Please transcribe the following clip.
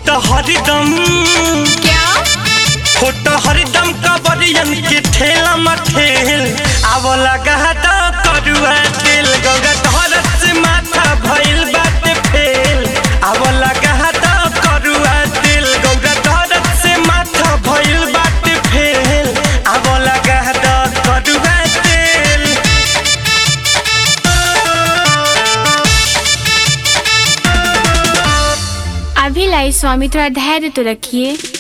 होता हरदम क्या होता हरदम कबरियन के ठेला मठेल आव लगा तो करुआ तेल गंगा धरत से माथा भइल बाटे फेल आव लगा तो करुआ तेल गंगा धरत से माथा भइल बाटे फेल आव लगा तो करुआ तेल अभी लाई स्वामी थोड़ा धैर्य तो रखिए